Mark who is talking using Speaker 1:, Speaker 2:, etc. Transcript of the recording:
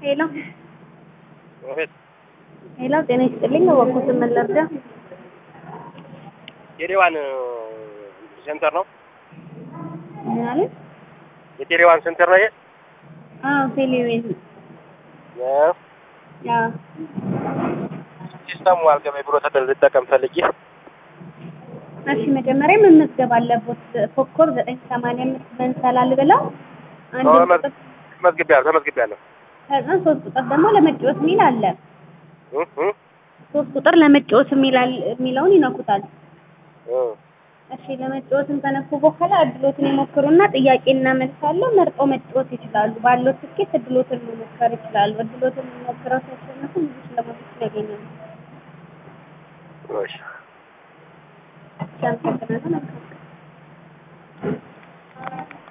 Speaker 1: ሄሎ
Speaker 2: እህት
Speaker 1: ሄሎ፣ ጤና ይስጥልኝ። እባክዎትን ምን ልርዳ?
Speaker 2: የቴሌዋን ሴንተር ነው።
Speaker 1: ምን አለ?
Speaker 2: የቴሌዋን ሴንተር ነው ይሄ።
Speaker 1: አዎ፣ ቴሌቪዥን
Speaker 2: እ
Speaker 1: አዎ።
Speaker 2: ሲስተሙ አልገባኝ ብሎ ተደል ልጠቀም ፈልጌ
Speaker 1: እሺ፣ መጀመሪያ መመዝገብ አለቦት። ኮከብ ዘጠኝ ሰማንያ አምስት መንሰላል ብለው አንድ
Speaker 2: አዎ፣
Speaker 1: ቁጥር
Speaker 2: ተመዝግቤያለሁ ተመዝግቤያለሁ።
Speaker 1: ከዛ ሶስት ቁጥር ደግሞ ለመጫወት የሚል አለ።
Speaker 2: እ እ
Speaker 1: ሶስት ቁጥር ለመጫወት የሚል አለ- የሚለውን ይነኩታል።
Speaker 2: እ
Speaker 1: እሺ ለመጫወትን ከነኩ በኋላ እድሎትን ይሞክሩና ጥያቄና መልስ አለው መርጠው መጫወት ይችላሉ። ባለው ትኬት እድሎትን መሞከር ይችላሉ። እድሎትን ሞክረው ሲያሸንፉ ብዙ ሽልማቶችን ያገኛሉ።
Speaker 2: እሺ
Speaker 1: ሲያመሰግናለን። መልካም ቀን።